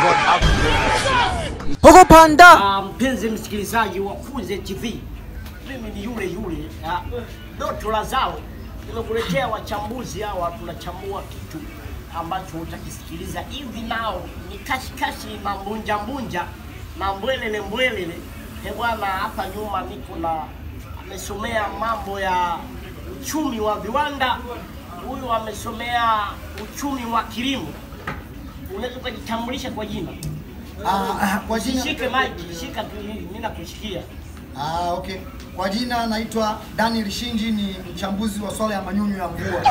Huko panda. Ah, mpenzi msikilizaji wa Kuze TV, mimi ni yule yule ah, Doto Lazaro. Nimekuletea wachambuzi hawa, tunachambua kitu ambacho utakisikiliza hivi nao ni kashikashi na mbunja mbunja na mbwelele mbwelele. He bwana, hapa nyuma niko na amesomea mambo ya uchumi wa viwanda, huyu amesomea uchumi wa kilimo. Unaweza ukajitambulisha kwa jina? Ah, kwa jina Shike maiki, shika tu hivi, mimi nakushikia. ah, okay. Kwa jina naitwa Daniel Shinji, ni mchambuzi wa swala ya manyunyu ya mvua.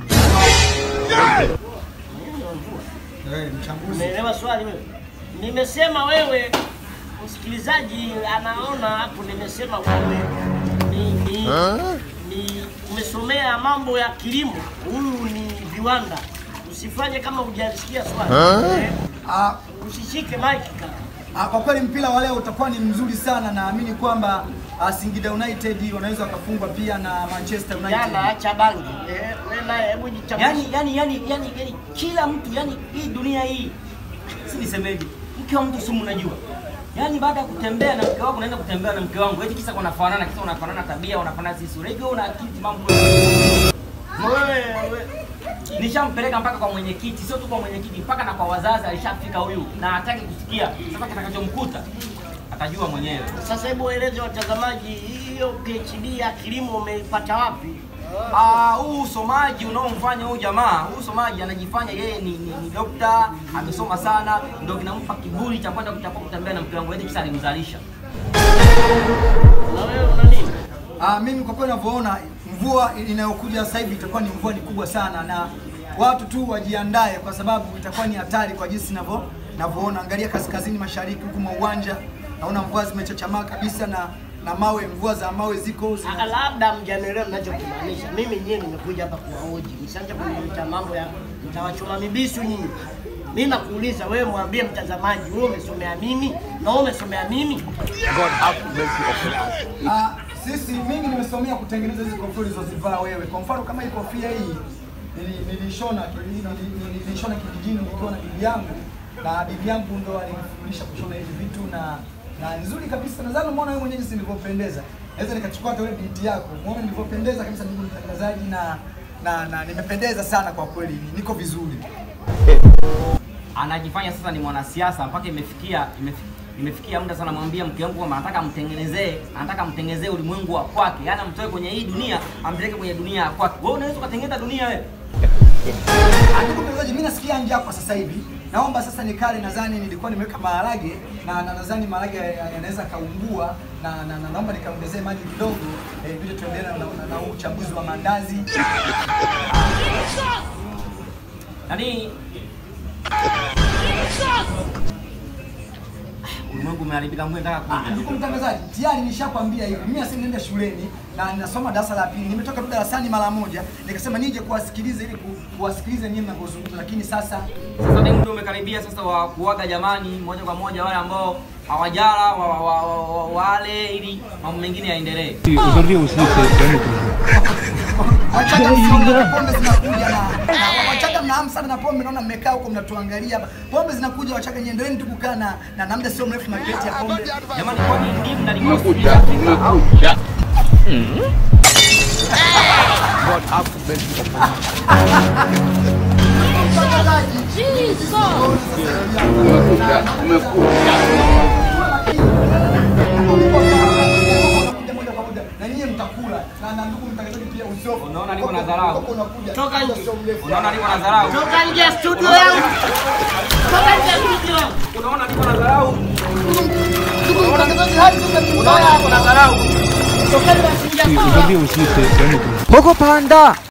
Eh, mchambuzi. Umeelewa swali wewe? Nimesema wewe, msikilizaji anaona hapo, nimesema wewe ni, ni, ni umesomea mambo ya kilimo, huyu ni viwanda. Usifanye kama hujalisikia swali eh, Ah, usishike maiki kaka. ah, kwa kweli mpira wa leo utakuwa ni mzuri sana, naamini kwamba ah, Singida United wanaweza wakafungwa pia na Manchester United. Jana acha bangi eh, wewe naye hebu jitambulishe. Yani, yani, yani, yani, yani, kila mtu yani, hii dunia hii si nisemeje, mke wa mtu sumu unajua. Yani baada ya kutembea na mke wako unaenda kutembea na mke wangu, eti kisa wanafanana, kisa wanafanana tabia, wanafanana sisi sura. Hivi wewe una akili mambo. wewe wewe Nishampeleka mpaka kwa mwenyekiti, sio tu kwa mwenyekiti, mpaka na kwa wazazi alishafika huyu na hataki kusikia. Sasa kitakachomkuta atajua mwenyewe. sasa, hebu waeleze watazamaji, hiyo PhD ya kilimo umeipata wapi? Ah, huu usomaji unaomfanya huyu jamaa, huu usomaji anajifanya yeye ni, ni, ni dokta, amesoma sana, ndio kinampa kiburi cha kwenda kutaka kutembea na mke wangu eti kisa alimzalisha. Na wewe una nini? Ah, mimi kwa kweli ninavyoona mvua inayokuja sasa hivi itakuwa ni mvua ni kubwa sana, na watu tu wajiandae, kwa sababu itakuwa ni hatari kwa jinsi ninavyo ninavyoona. Angalia kaskazini mashariki huku mwa uwanja, naona mvua zimechachamaa kabisa na na mawe, mvua za mawe ziko Ah, zina... labda mjanielewa ninachokimaanisha. Mimi nyewe nimekuja hapa kuwahoji, msianze kuniita mambo ya mtawachoma mibisu nyinyi. Mimi nakuuliza wewe, mwambie mtazamaji, wewe umesomea nini na wewe umesomea nini? Ah, sisi mimi nimesomea kutengeneza hizi kofia ulizozivaa wewe. Kwa mfano kama hii kofia hii nili- nilishona nili- nili- nilishona kijijini nikiwa na bibi yangu, na bibi yangu ndo alinifundisha kushona hivi vitu na na nzuri kabisa. Nadhani umeona wewe mwenyewe jinsi nilivyopendeza. Naweza nikachukua hata wewe binti yako, umeona nilivyopendeza kabisa, ndugu mtangazaji, na na na nimependeza sana kwa kweli, niko vizuri. Anajifanya sasa ni mwanasiasa mpaka imefikia imefikia imefikia muda sana namwambia mke wangu kwamba anataka amtengenezee anataka amtengenezee ulimwengu wa kwake, yaani amtoe kwenye hii dunia ampeleke kwenye dunia ya kwake. Wewe unaweza ukatengeneza dunia wewe? Ah, Ndugu mtangazaji, mimi nasikia njaa kwa sasa hivi. Naomba sasa nikale, nadhani nilikuwa nimeweka maharage na na nadhani maharage ya- ya- yanaweza kaungua na, na, na naomba nikaongezee maji kidogo eh, vile tuendelee na, na, na huu uchambuzi wa mandazi. Yaani ulimwengu umeharibika, Mungu nataka Ah, kuja. Ndugu mtangazaji, tayari nishakwambia hivi. Mimi sasa ninaenda shuleni na ninasoma darasa la pili. Nimetoka tu darasani mara moja, nikasema nije kuwasikiliza ili ku- kuwasikiliza nyinyi mnavyozungumza, lakini sasa Sasa ndio muda umekaribia sasa wa kuaga jamani, moja kwa moja wale ambao hawajala wa, wa, wa, wa, wa, wale ili mambo mengine yaendelee. Aujourd'hui aussi, c'est c'est un autre Wachaga msione pombe zinakuja na, na Wachaga mna hamu sana na pombe, naona mmekaa huko mnatuangalia. Pombe zinakuja Wachaga, niendeleeni tu kukaa na na na muda sio mrefu makreti ya pombe. Jamani, kwani ndimu na limau Afrika au Unakuja moja kwa moja na nyinyi mtakula na na ndugu mtangazaji pia usiofu. Unaona niko na dharau. Unakuja. Toka nje. Sio mrefu. unaona niko na dharau? Toka nje ya studio yangu. Toka nje ya studio yangu. Unaona niko na dharau? Ndugu mtangazaji, hadi sasa ni Unaona niko na dharau? Toka nje ya studio yangu. Aujourd'hui aussi, c'est c'est un autre Huko panda.